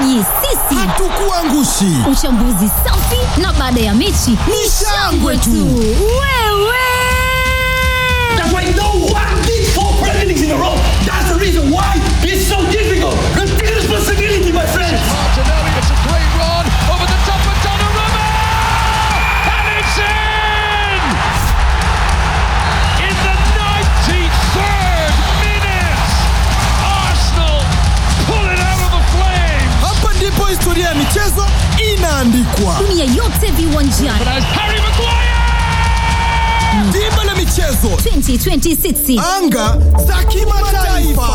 Yaani sisi Hatukuangushi. uchambuzi safi na baada ya mechi ni shangwe tu. Wewe That's why no one did four Premier Leagues in a row. That's the reason why it's so difficult. Take responsibility, my friends. Martinelli, it's a great run over the top of Donnarumma! And it's in! In the 93rd minute, Arsenal pull it out of the flames! Hapa ndipo historia ya michezo inaandikwa. dunia yote viwanjani But as Harry Maguire! Dimba la michezo, 2026 anga za kimataifa.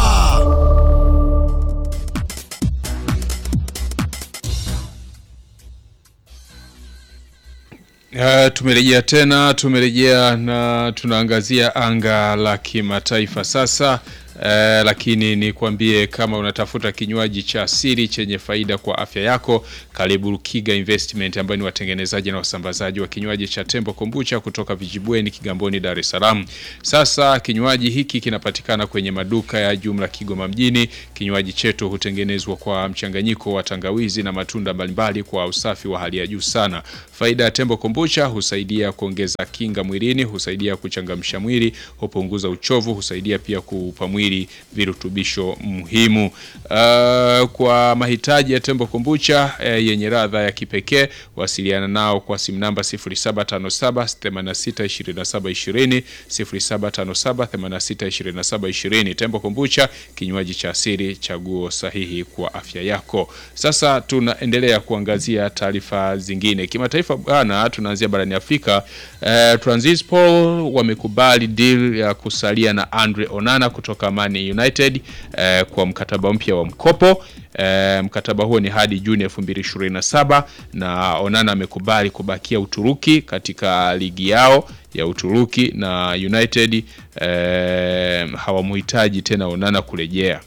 Uh, tumerejea tena, tumerejea na tunaangazia anga la kimataifa sasa. Uh, lakini nikwambie kama unatafuta kinywaji cha asili chenye faida kwa afya yako, karibu Rukiga Investment ambayo ni watengenezaji na wasambazaji wa kinywaji cha Tembo Kombucha kutoka Vijibweni, Kigamboni, Dar es Salaam. Sasa kinywaji hiki kinapatikana kwenye maduka ya jumla Kigoma mjini. Kinywaji chetu hutengenezwa kwa mchanganyiko wa tangawizi na matunda mbalimbali kwa usafi wa hali ya juu sana. Faida ya Tembo Kombucha husaidia kuongeza kinga mwilini, husaidia kuchangamsha mwili, hupunguza uchovu, husaidia pia kuupa mwili virutubisho muhimu. Uh, kwa mahitaji ya Tembo Kombucha eh, yenye ladha ya kipekee, wasiliana nao kwa simu namba 0757 862720 0757 862720. Tembo Kombucha, kinywaji cha asili, chaguo sahihi kwa afya yako. Sasa tunaendelea kuangazia taarifa zingine kimataifa bwana, tunaanzia barani Afrika. Eh, Transistor wamekubali deal ya kusalia na Andre Onana kutoka Man United eh, kwa mkataba mpya wa mkopo. Eh, mkataba huo ni hadi Juni 2027 na Onana amekubali kubakia Uturuki katika ligi yao ya Uturuki na United eh, hawamhitaji tena Onana kurejea.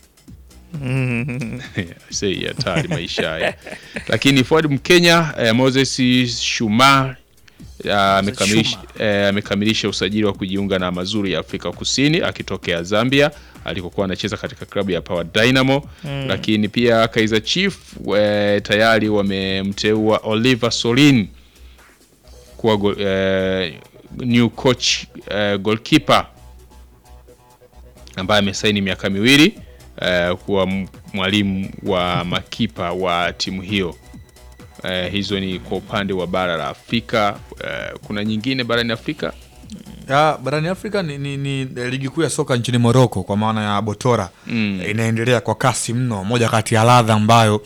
Sei hatari maisha haya. Lakini forward Mkenya eh, Moses Shumar ah, amekamilisha eh, amekamilisha usajili wa kujiunga na mazuri ya Afrika Kusini akitokea Zambia alikokuwa anacheza katika klabu ya Power Dynamo lakini pia Kaizer Chief eh, tayari wamemteua Oliver Solin kuwa go, eh, new coach eh, goalkeeper ambaye amesaini miaka miwili eh, kuwa m- mwalimu wa makipa wa timu hiyo. Eh, hizo ni kwa upande wa bara la Afrika. Eh, kuna nyingine barani Afrika ya barani Afrika ni, ni, ni eh, ligi kuu ya soka nchini Moroko kwa maana ya Botora mm. inaendelea kwa kasi mno. Moja kati ya ladha ambayo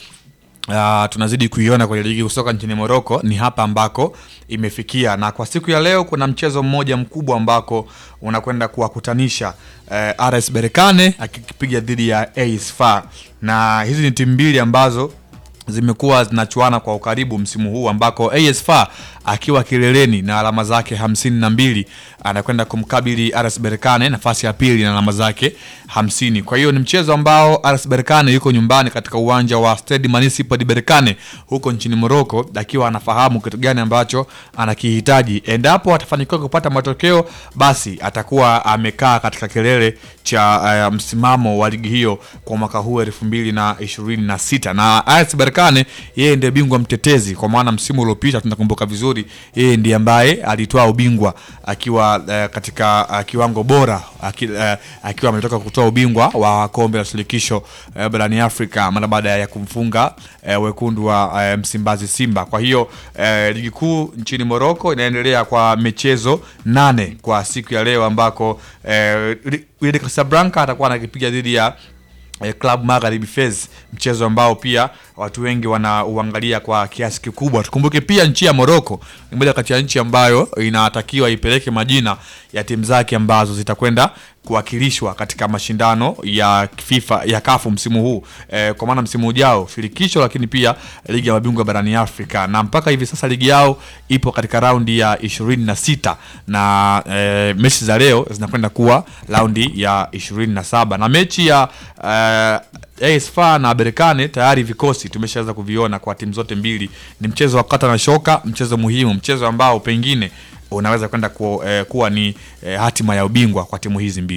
Uh, tunazidi kuiona kwenye ligi kuu soka nchini Moroko ni hapa ambako imefikia, na kwa siku ya leo kuna mchezo mmoja mkubwa ambako unakwenda kuwakutanisha uh, RS Berkane akipiga dhidi ya AS FAR, na hizi ni timu mbili ambazo zimekuwa zinachuana kwa ukaribu msimu huu ambako AS FAR akiwa kileleni na alama zake hamsini na mbili anakwenda kumkabili RS Berkane nafasi ya pili na alama zake hamsini. Kwa hiyo ni mchezo ambao RS Berkane yuko nyumbani katika uwanja wa Stade Municipal de Berkane huko nchini Morocco, akiwa anafahamu kitu gani ambacho anakihitaji. Endapo atafanikiwa kupata matokeo, basi atakuwa amekaa katika kilele cha uh, msimamo wa ligi hiyo kwa mwaka huu elfu mbili na ishirini na sita na RS Berkane yeye ndiye bingwa mtetezi, kwa maana msimu uliopita tunakumbuka vizuri, yeye ndiye ambaye alitoa ubingwa akiwa uh, katika uh, kiwango bora aki, uh, akiwa ametoka kutoa ubingwa wa kombe la shirikisho uh, barani Afrika mara baada ya kumfunga uh, wekundu wa uh, Msimbazi Simba. Kwa hiyo uh, ligi kuu nchini Morocco inaendelea kwa michezo nane kwa siku ya leo ambako uh, Wydad Casablanca atakuwa anakipiga dhidi ya eh, Club Magharibi Fez, mchezo ambao pia watu wengi wanauangalia kwa kiasi kikubwa. Tukumbuke pia nchi ya Morocco ni moja kati ya nchi ambayo inatakiwa ipeleke majina ya timu zake ambazo zitakwenda kuwakilishwa katika mashindano ya FIFA ya kafu msimu huu eh, kwa maana msimu ujao shirikisho, lakini pia ligi ya mabingwa barani Afrika, na mpaka hivi sasa ligi yao ipo katika raundi ya ishirini na sita na eh, mechi za leo zinakwenda kuwa raundi ya ishirini na saba na mechi ya eh, AS FAR na Berkane tayari vikosi tumeshaanza kuviona kwa timu zote mbili. Ni mchezo wa kata na shoka, mchezo muhimu, mchezo ambao pengine unaweza kwenda ku, eh, kuwa ni eh, hatima ya ubingwa kwa timu hizi mbili.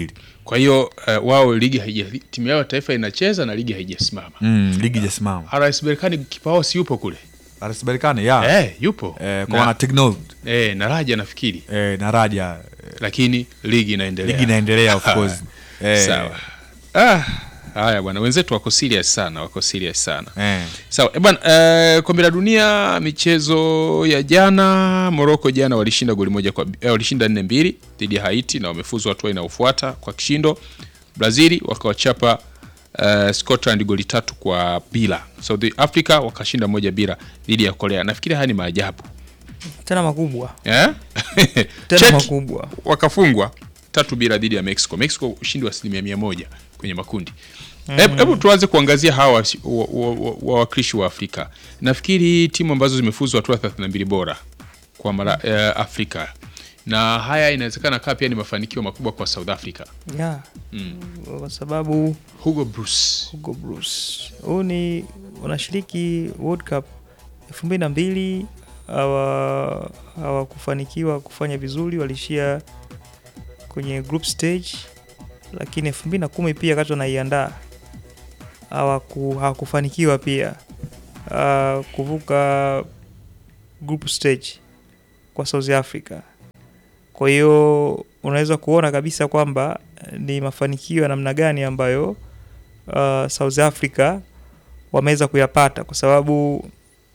kwa hiyo uh, wao ligi haija timu yao ya taifa inacheza na ligi haijasimama mm, ligi jasimama RS Berkane kipa wao si yupo kule RS Berkane ya eh, yupo eh, kwa na, maana Tignold eh, na Raja nafikiri eh, na Raja eh, lakini ligi inaendelea ligi inaendelea of course eh, sawa ah, haya bwana wenzetu wako serious sana wako serious sana eh. sawa eh, bwana eh, kombe la dunia michezo ya jana Morocco jana walishinda goli moja kwa eh, walishinda nne mbili dhidi ya Haiti na wamefuzu hatua inayofuata kwa kishindo Brazili wakawachapa uh, Scotland goli tatu kwa bila South Africa wakashinda moja bila dhidi ya Korea nafikiri haya ni maajabu tena makubwa eh? tena Czech makubwa wakafungwa tatu bila dhidi ya Mexico. Mexico ushindi wa asilimia mia moja kwenye makundi. Hebu hebu tuanze kuangazia hawa wasi- wa- wa- wa- wawakilishi wa Afrika. Nafikiri timu ambazo zimefuzu hatua 32 bora kwa mara eh, Afrika na haya inawezekana kaa pia ni mafanikio makubwa kwa South Africa. yeah. kwa sababu Hugo Bruce Hugo Bruce huu ni wanashiriki World Cup elfu mbili na mbili hawa hawakufanikiwa kufanya vizuri, walishia kwenye group stage, lakini elfu mbili na kumi pia wakati wanaiandaa hawaku- hawakufanikiwa pia uh, kuvuka group stage kwa South Africa. Kwa hiyo unaweza kuona kabisa kwamba eh, ni mafanikio ya namna gani ambayo uh, South Africa wameweza kuyapata kwa sababu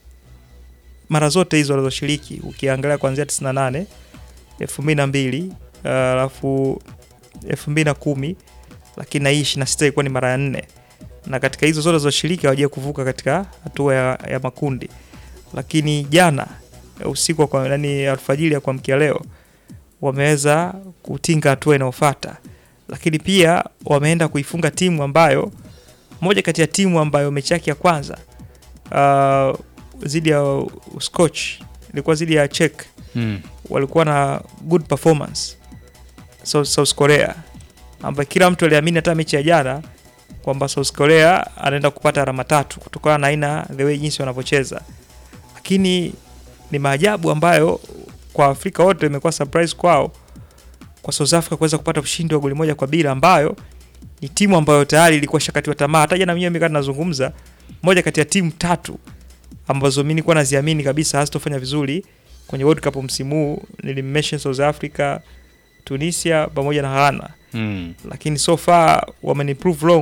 mara zote hizo walizoshiriki ukiangalia kuanzia 98 2002 uh, alafu 2010 lakini na hii 26 ilikuwa ni mara ya nne na katika hizo zote zilizoshiriki hawajawahi kuvuka katika hatua ya, ya makundi lakini jana eh, usiku wa kwa nani alfajiri ya kuamkia leo wameweza kutinga hatua inayofuata lakini pia wameenda kuifunga timu ambayo moja kati ya timu ambayo mechi yake ya kwanza uh, zidi ya Scotch ilikuwa zidi ya Czech mm. walikuwa na good performance South, South Korea ambayo kila mtu aliamini hata mechi ya jana kwamba South Korea anaenda kupata alama tatu kutokana na aina the way jinsi wanavyocheza, lakini ni maajabu ambayo kwa Afrika wote imekuwa surprise kwao kwa South Africa kuweza kupata ushindi wa goli moja kwa bila, ambayo ni timu ambayo tayari ilikuwa shakatiwa tamaa. Hata jana mwenyewe mikati nazungumza, moja kati ya timu tatu ambazo mimi nilikuwa naziamini kabisa hazitofanya vizuri kwenye World Cup msimu huu, nilimmention South Africa, Tunisia pamoja na Ghana Mm. lakini so far wameniprove wrong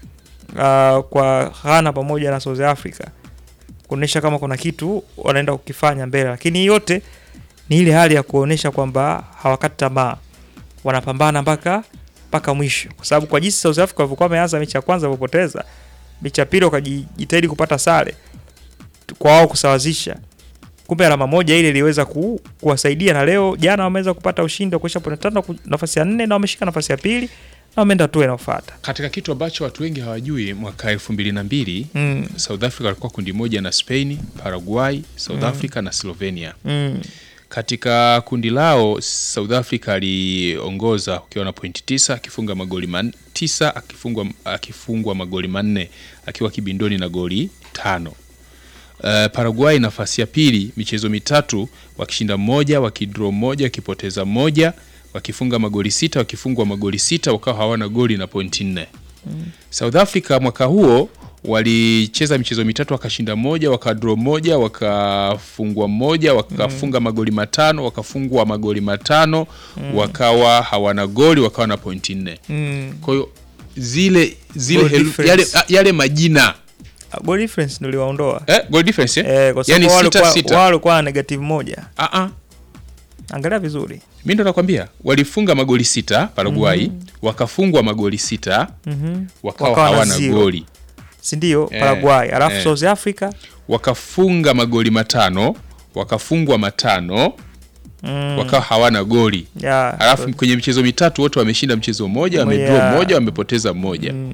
uh, kwa Ghana pamoja na South Africa kuonyesha kama kuna kitu wanaenda kukifanya mbele, lakini hii yote ni ile hali ya kuonyesha kwamba hawakati tamaa, wanapambana mpaka mpaka mwisho, kwa sababu kwa jinsi South Africa walivyokuwa wameanza mechi ya kwanza walivyopoteza, mechi ya pili wakajitahidi kupata sare kwa wao kusawazisha, kumbe alama moja ile iliweza ku, kuwasaidia, na leo jana wameweza kupata ushindi wa kuisha pointi tano ku- nafasi ya nne na wameshika nafasi ya pili na wameenda hatua inayofuata. Katika kitu ambacho watu wengi hawajui, mwaka elfu mbili na mbili Mm. South Africa walikuwa kundi moja na Spain, Paraguay, South Africa na Slovenia. Mm. Katika kundi lao South Africa aliongoza ukiwa na pointi tisa akifunga magoli man, tisa akifungwa, akifungwa magoli manne akiwa kibindoni na goli tano. Uh, Paraguay nafasi ya pili, michezo mitatu wakishinda moja, wakidraw moja, wakipoteza moja, wakifunga magoli sita, wakifungwa magoli sita, wakawa hawana goli na pointi nne. South Africa mwaka huo walicheza michezo mitatu wakashinda moja, wakadraw moja, wakafungwa moja, wakafunga magoli matano, wakafungwa magoli matano, wakawa hawana goli, wakawa na pointi nne. Mm. Kwa hiyo zile zile Goal helu- difference. yale, a- yale majina Ah, Goal difference ndio liwaondoa eh, goal difference eh? eh, kwa sababu yani wao sita walikuwa- sita. wao walikuwa na negative moja. Ah, ah. Angalia vizuri mi ndo nakwambia walifunga magoli sita Paraguay wakafungwa magoli sita Mhm. wakawa Wakawa na hawana zero. goli si ndio? Eh, Paraguay alafu eh. South Africa wakafunga magoli matano wakafungwa matano mm, wakawa hawana goli ya, alafu kwenye michezo mitatu wote wameshinda mchezo mmoja Moja. wamedraw moja wamepoteza mmoja mm.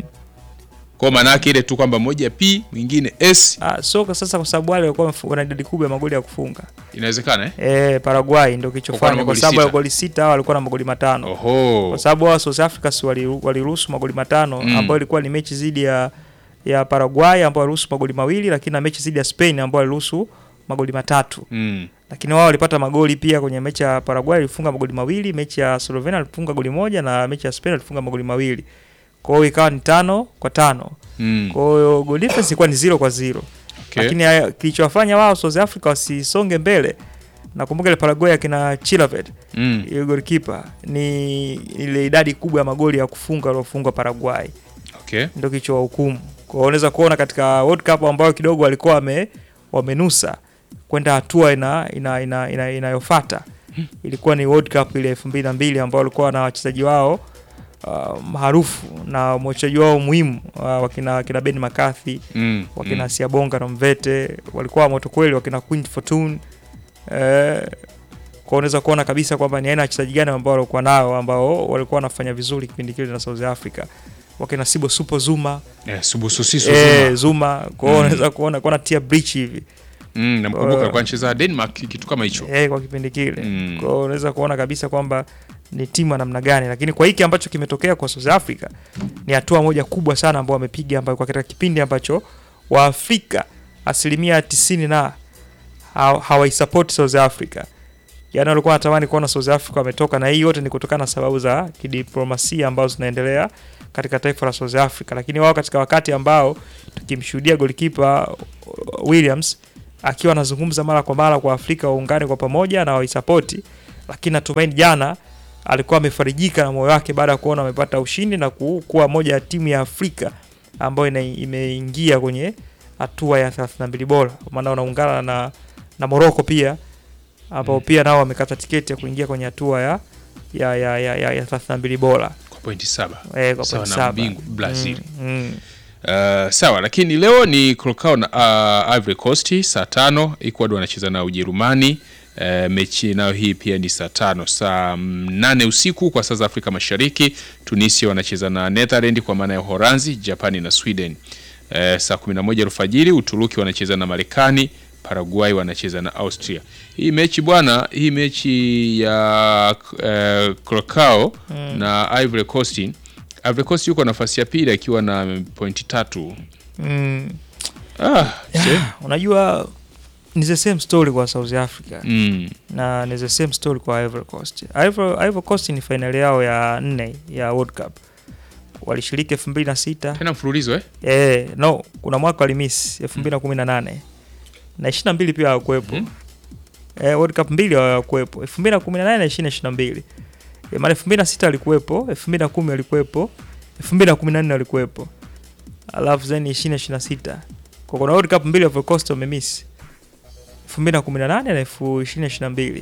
kwa maana yake ile tu kwamba moja p mwingine s Ah, soka sasa, kwa sababu wale walikuwa wamefu- wana idadi kubwa ya magoli ya kufunga inawezekana eh? eh, Paraguay ndio Walikuwa na kilichofanya, kwa magoli sababu ya sita. goli sita hao walikuwa na magoli matano oho kwa sababu hao South Africa si wali- waliruhusu magoli matano Mm. ambayo ilikuwa ni mechi dhidi ya ya Paraguay ambao waliruhusu magoli mawili, lakini na mechi dhidi ya Spain ambao waliruhusu magoli matatu. mm. lakini wao walipata magoli pia kwenye mechi ya Paraguay walifunga magoli mawili, mechi ya Slovenia walifunga goli moja na mechi ya Spain walifunga magoli mawili. Kwa hiyo ikawa ni tano kwa tano. Mm. Kwa hiyo goal difference ilikuwa ni zero kwa zero. Okay. Lakini haya- kilichowafanya wao South Africa wasisonge mbele nakumbuka ile Paraguay akina Chilavert Mm. ile goalkeeper ni ile idadi kubwa ya magoli ya kufunga waliofungwa Paraguay Okay. ndio kichwa hukumu. Kwa hiyo unaweza kuona katika World Cup ambayo kidogo walikuwa wame wamenusa kwenda hatua ina ina, ina, ina, inayofuata ilikuwa ni World Cup ile 2002 ambao walikuwa na wachezaji wao uh, maarufu na wachezaji wao muhimu uh, wakina wakina Ben McCarthy Mm. wakina mm. Siabonga na Mvete walikuwa moto kweli, wakina Queen Fortune eh, kwa unaweza kuona kabisa kwamba ni aina ya wachezaji gani ambao walikuwa nao ambao walikuwa wanafanya vizuri kipindi kile na South Africa, wakina Sibo Supo Zuma Eh, Subususiso eh, Zuma. Zuma kwa hiyo unaweza kuona kuona tia breach hivi Mm, namkumbuka Uh, alikuwa anacheza Denmark kitu kama hicho. eh, kwa kipindi kile Mm. kwa hiyo unaweza kuona kabisa kwamba ni timu ya namna gani, lakini kwa hiki ambacho kimetokea kwa South Africa ni hatua moja kubwa sana ambao wamepiga, ambayo kwa katika kipindi ambacho Waafrika asilimia tisini na haw- hawaisupport South Africa, yaani walikuwa wanatamani kuona South Africa wametoka, na hii yote ni kutokana na sababu za kidiplomasia ambazo zinaendelea katika taifa la South Africa, lakini wao katika wakati ambao tukimshuhudia golikipa Williams akiwa anazungumza mara kwa mara kwa Afrika waungane kwa pamoja na waisapoti, lakini natumaini jana alikuwa amefarijika na moyo wake baada ya kuona wamepata ushindi na ku- kuwa moja ya timu ya Afrika ambayo ina- imeingia kwenye hatua ya 32 bora, kwa maana wanaungana na, na Morocco pia ambao pia nao wamekata tiketi ya kuingia kwenye hatua ya ya ya ya, ya, ya 32 bora Kwa pointi saba. eh, kwa Sawa pointi na saba. mbingu Brazil. Mm, mm. Uh, sawa lakini leo ni Curacao na uh, Ivory Coast saa tano. Ecuador wanacheza na Ujerumani. Uh, mechi nayo hii pia ni saa tano, saa mm, nane usiku kwa saa za Afrika Mashariki. Tunisia wanacheza na Netherland kwa maana ya Uholanzi, Japani na Sweden. Uh, saa 11 alfajiri Uturuki wanacheza na Marekani, Paraguay wanacheza na Austria. Hii mechi bwana, hii mechi ya uh, Curacao na Ivory Coast Ivory Coast yuko nafasi ya pili akiwa na pointi tatu. Mm. Ah, se- Unajua ni the same story kwa South Africa mm, na ni the same story kwa Ivory Coast. Ivory, Ivory Coast ni fainali yao ya nne ya World Cup, walishiriki elfu mbili na sita tena mfululizo eh? eh, no, kuna mwaka walimiss elfu mbili na kumi na nane na ishirini na mbili pia hawakuwepo Mhm. eh, World Cup mbili hawakuwepo elfu mbili na kumi na nane na ishirini na ishirini na mbili eh, maana elfu mbili na sita walikuwepo elfu mbili na kumi walikuwepo elfu mbili na kumi na nne walikuwepo alafu then ishirini na ishirini na sita kwa kuna World Cup mbili Ivory Coast wamemiss elfu mbili na kumi na nane na elfu ishirini na ishirini na mbili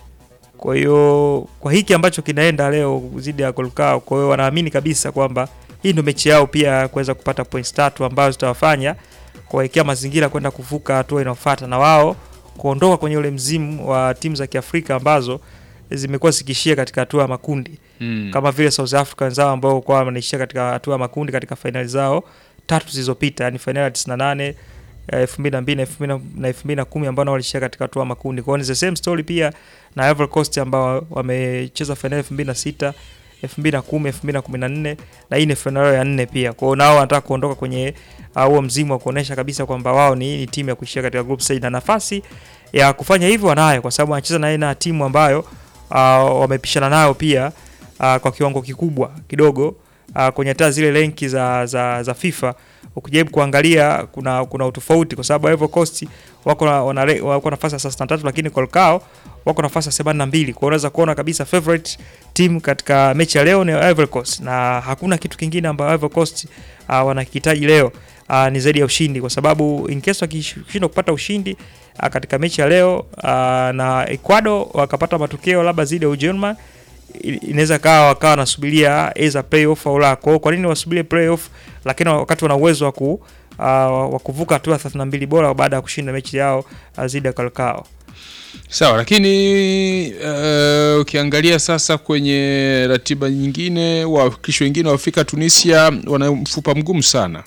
kwa hiyo kwa hiki ambacho kinaenda leo zidi ya Kolkao, kwa hiyo wanaamini kabisa kwamba hii ndio mechi yao pia ya kuweza kupata points tatu ambazo zitawafanya kuwawekea mazingira kwenda kuvuka hatua inayofuata na wao kuondoka kwenye ule mzimu wa timu za Kiafrika ambazo zimekuwa zikishia katika hatua ya makundi Mm. kama vile South Africa wenzao ambao kwa wanaishia katika hatua ya makundi katika fainali zao tatu zilizopita, yani fainali ya 98 elfu mbili na mbili na elfu mbili na elfu mbili na kumi ambao nao walishia katika hatua ya makundi. Kwa hiyo ni the same story pia na Ivory Coast ambao wamecheza fainali elfu mbili na sita elfu mbili na kumi elfu mbili na kumi na nne na hii ni fainali yao ya nne pia. Kwa hiyo nao wanataka kuondoka kwenye uh, huo mzimu wa kuonesha kabisa kwamba wao ni, ni timu ya kuishia katika group stage na nafasi ya kufanya hivyo wanayo, kwa sababu wanacheza na aina ya timu ambayo uh, wamepishana nayo pia uh, kwa kiwango kikubwa kidogo uh, kwenye hata zile renki za, za, za FIFA ukijaribu kuangalia kuna kuna utofauti kwa sababu Ivory Coast wako na wana, re- wako nafasi ya 33 lakini Colcao wako nafasi ya 82. Kwa hiyo unaweza kuona kabisa favorite team katika mechi ya leo ni Ivory Coast na hakuna kitu kingine ambayo Ivory Coast uh, wanakihitaji leo uh, ni zaidi ya ushindi, kwa sababu in case wakishindwa kupata ushindi uh, katika mechi ya leo uh, na Ecuador wakapata matokeo labda zidi ya Ujerumani i- inaweza kawa wakawa wanasubiria either playoff au la. Kwa hiyo kwa nini wasubirie playoff, lakini wakati wana uwezo wa ku uh, wa kuvuka hatua ya 32 bora baada ya kushinda mechi yao uh, zidi ya Kalkao. Sawa, lakini uh, ukiangalia sasa kwenye ratiba nyingine, wawakilishi wengine wa Afrika, Tunisia wana mfupa mgumu sana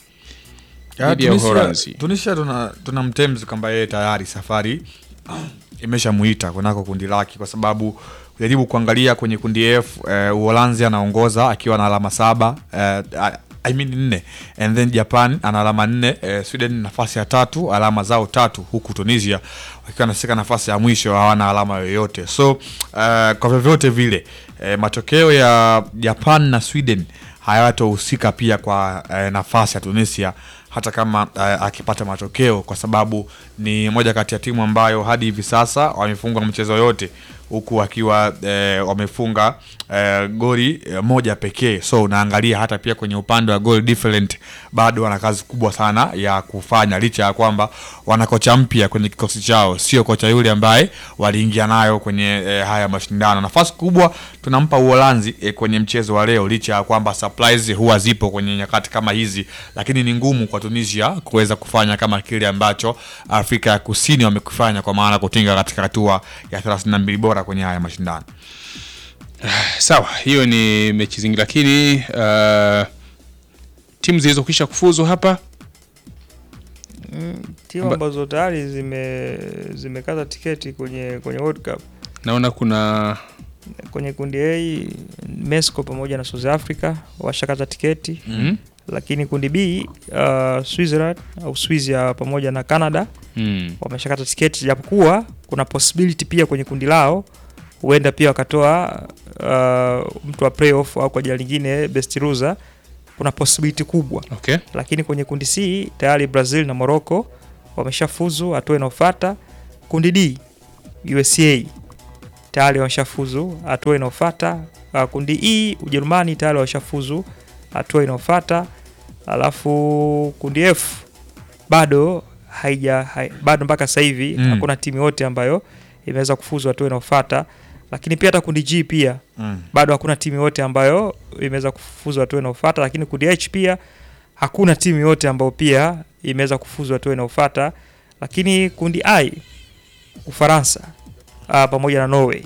Ya, dhidi ya Tunisia, Uholanzi. Tunisia tuna, tuna mtemzi kwamba yeye tayari safari imeshamuita kunako kundi lake, kwa sababu kujaribu kuangalia kwenye kundi F eh, Uholanzi anaongoza akiwa na alama saba eh, a- I mean nne and then Japan ana alama nne eh, Sweden nafasi ya tatu alama zao tatu huku Tunisia wakiwa nashika nafasi ya mwisho hawana alama yoyote so uh, kwa vyovyote vile eh, matokeo ya Japan na Sweden hayatohusika pia kwa eh, nafasi ya Tunisia hata kama eh, akipata matokeo kwa sababu ni moja kati ya timu ambayo hadi hivi sasa wamefunga mchezo yote huku wakiwa eh, wamefunga eh, goli eh, moja pekee so unaangalia hata pia kwenye upande wa goal different bado wana kazi kubwa sana ya kufanya licha ya kwamba wana kocha mpya kwenye kikosi chao sio kocha yule ambaye waliingia nayo kwenye eh, haya mashindano nafasi kubwa tunampa uholanzi eh, kwenye mchezo wa leo licha ya kwamba surprise huwa zipo kwenye nyakati kama hizi lakini ni ngumu kwa tunisia kuweza kufanya kama kile ambacho afrika ya kusini wamekufanya kwa maana kutinga katika hatua ya 32 bora kwenye haya mashindano sawa hiyo ni mechi zingi lakini uh, timu zilizokwisha kufuzu hapa timu Amba- ambazo tayari zime zimekata tiketi kwenye kwenye World Cup naona kuna kwenye kundi A Mexico pamoja na South Africa washakata tiketi mm? lakini kundi B uh, Switzerland au Swizia pamoja na Canada Mm. wameshakata tiketi, japokuwa kuna possibility pia kwenye kundi lao huenda pia wakatoa uh, mtu wa playoff au kwa jina lingine best loser. Kuna possibility kubwa, okay lakini kwenye kundi C tayari Brazil na Morocco wameshafuzu hatua inayofuata. Kundi D USA tayari wameshafuzu hatua inayofuata. Uh, kundi E Ujerumani tayari wameshafuzu hatua inayofuata, alafu kundi F bado haija hai, bado mpaka sasa hivi Mm. hakuna timu yote ambayo imeweza kufuzu hatua inayofuata, lakini pia hata kundi G pia mm. bado hakuna timu yote ambayo imeweza kufuzu hatua inayofuata, lakini kundi H pia hakuna timu yote ambayo pia imeweza kufuzu hatua inayofuata, lakini kundi I Ufaransa uh, pamoja na Norway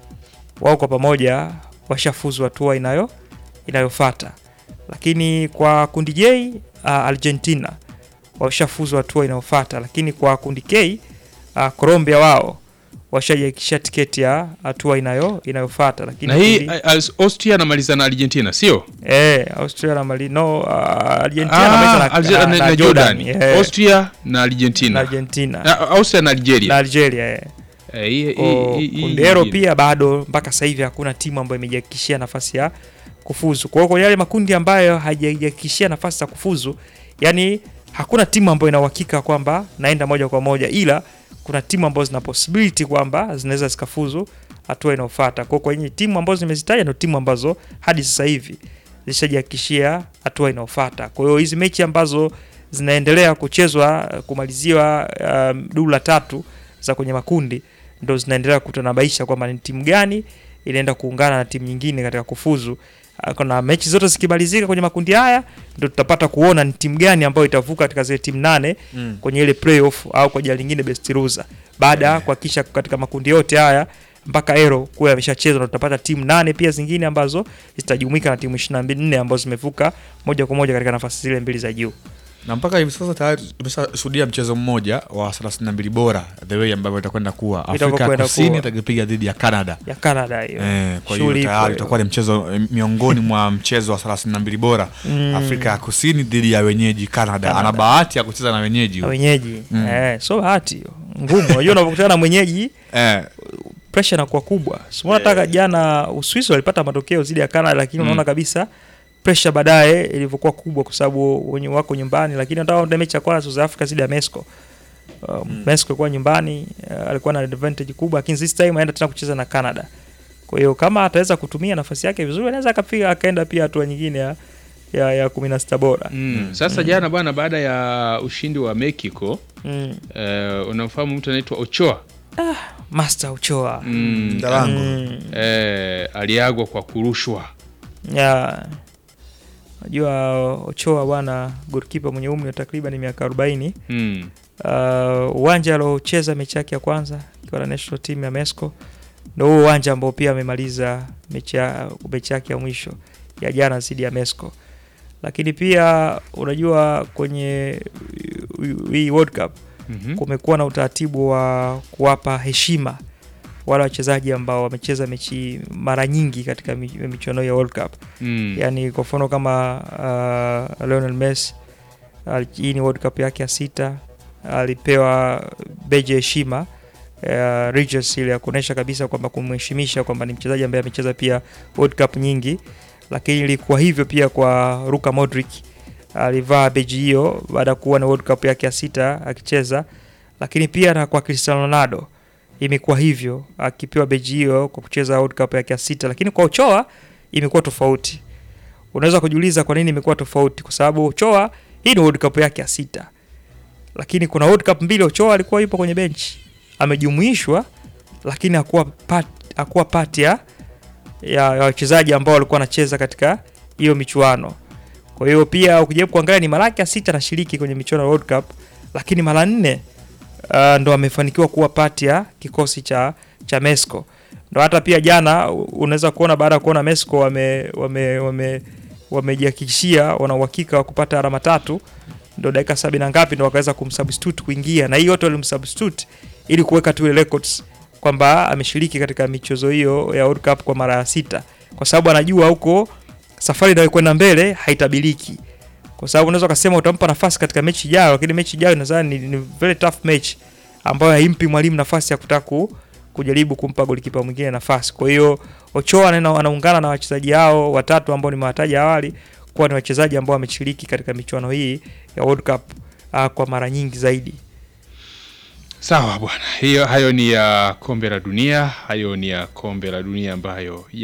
wao kwa pamoja washafuzu hatua inayo inayofuata, lakini kwa kundi J uh, Argentina washafuzu hatua inayofuata, lakini kwa kundi K uh, Colombia wao washajiakisha tiketi ya hatua inayo inayofuata, lakini na hii kundi- uh, Austria anamaliza na Argentina sio Eh, Australia na Mali no, uh, Argentina Ah, anamaliza na, Alge- na, na- na na Jordan, Jordan. eh, Austria na na Argentina Argentina Na- Austria na Algeria na Algeria eh. Eh, hii- Ko- hii- hii- kundi hilo hii- pia bado mpaka sasa hivi hakuna timu ambayo imejihakikishia nafasi ya kufuzu. Kwa hiyo kwenye yale makundi ambayo hajajihakikishia nafasi za kufuzu, yani hakuna timu ambayo ina uhakika kwamba naenda moja kwa moja, ila kuna timu ambazo zina possibility kwamba zinaweza zikafuzu hatua inayofuata. Kwa hiyo kwenye timu ambazo nimezitaja ndio timu ambazo hadi sasa hivi zishajihakikishia hatua inayofuata. Kwa hiyo hizi mechi ambazo zinaendelea kuchezwa eh, kumaliziwa um, duru la tatu za kwenye makundi ndo zinaendelea kutanabaisha kwamba ni timu gani inaenda kuungana na timu nyingine katika kufuzu. Ah, Kuna mechi zote zikimalizika kwenye makundi haya ndo tutapata kuona ni timu gani ambayo itavuka katika zile timu nane Mm. kwenye ile playoff au kwa jina lingine best loser, baada ya kuhakikisha katika makundi yote haya mpaka ero kuwa yameshachezwa na tutapata timu nane pia zingine ambazo zitajumuika na timu 24 ambazo zimevuka moja kwa moja katika nafasi zile mbili za juu. na mpaka hivi sasa tayari tumeshashuhudia mchezo mmoja wa 32 bora the way ambavyo itakwenda kuwa afrika ya Itavyokwenda kusini kuwa. itakipiga dhidi ya canada ya Canada hiyo. Eh, kwa hiyo Shughuli ipo tayari hiyo. utakuwa ni mchezo eh, miongoni mwa mchezo wa 32 bora Mm. Afrika ya Kusini dhidi ya wenyeji Canada. Canada. Ana bahati ya kucheza na wenyeji. Na wenyeji Mm. eh, so bahati hiyo ngumu. Unajua unapokutana na mwenyeji Eh, pressure inakuwa kubwa. Sio nataka jana Uswisi walipata matokeo zidi ya Canada, lakini Mm. unaona kabisa pressure baadaye ilivyokuwa kubwa, kwa sababu wenye wako nyumbani. Lakini hata ndio mechi ya kwanza South Africa zidi ya Mexico uh, Mexico ilikuwa nyumbani uh, alikuwa na advantage kubwa, lakini this time aenda tena kucheza na Canada. Kwa hiyo kama ataweza kutumia nafasi yake vizuri, anaweza akapiga akaenda pia hatua nyingine ya ya, ya 16 bora. Mm. Sasa jana bwana, baada ya ushindi wa Mexico Mm. eh, unamfahamu mtu anaitwa Ochoa Master Ochoa. mm. Ndalango. Mm. eh, aliagwa kwa kurushwa ya najua Ochoa bwana goalkeeper mwenye umri wa takriban miaka 40 mm. uh, uwanja aliocheza mechi yake ya kwanza ikiwa na national team ya Mexico ndio huo uwanja ambao pia amemaliza mechi ya- mechi yake ya mwisho ya jana dhidi ya Mexico. Lakini pia unajua kwenye hii World Cup mm kumekuwa na utaratibu wa kuwapa heshima wale wachezaji ambao wamecheza mechi mara nyingi katika mi- michuano ya World Cup Mm. yani kwa mfano kama uh, Lionel Messi ali- hii ni World Cup yake ya sita, alipewa beji ya heshima uh, Regis ile ya kuonyesha kabisa kwamba kumheshimisha kwamba ni mchezaji ambaye amecheza pia World Cup nyingi, lakini ilikuwa hivyo pia kwa Luka Modric alivaa beji hiyo baada ya kuwa na World Cup yake ya sita akicheza, lakini pia na kwa Cristiano Ronaldo imekuwa hivyo akipewa beji hiyo kwa kucheza World Cup yake ya sita, lakini kwa Ochoa imekuwa tofauti. Unaweza kujiuliza kwa nini imekuwa tofauti, kwa sababu Ochoa hii ni World Cup yake ya sita, lakini kuna World Cup mbili Ochoa alikuwa yupo kwenye benchi, amejumuishwa, lakini hakuwa part, hakuwa part ya ya ya wachezaji ambao walikuwa wanacheza katika hiyo michuano. Kwa hiyo pia ukijaribu kuangalia ni mara yake ya sita anashiriki kwenye michuano ya World Cup, lakini mara nne uh, ndo amefanikiwa kuwa part ya kikosi cha cha Mesco. Ndo hata pia jana u- unaweza kuona baada ya kuona Mesco wame wame wame wamejihakikishia wana uhakika wa kupata alama tatu, ndo dakika sabini na ngapi ndo wakaweza kumsubstitute kuingia, na hii yote walimsubstitute ili kuweka tu ile records kwamba ameshiriki katika michezo hiyo ya World Cup kwa mara ya sita, kwa sababu anajua huko safari inayokwenda mbele haitabiliki, kwa sababu unaweza ukasema utampa nafasi katika mechi ijayo, lakini mechi ijayo nadhani ni, ni very tough match ambayo haimpi mwalimu nafasi ya kutaka ku- kujaribu kumpa golikipa mwingine nafasi. Kwa hiyo Ochoa anaenda- anaungana na wachezaji hao watatu ambao nimewataja awali kuwa ni wachezaji ambao wameshiriki katika michuano hii ya World Cup uh, kwa mara nyingi zaidi. Sawa bwana, hiyo hayo ni ya kombe la dunia, hayo ni ya kombe la dunia ambayo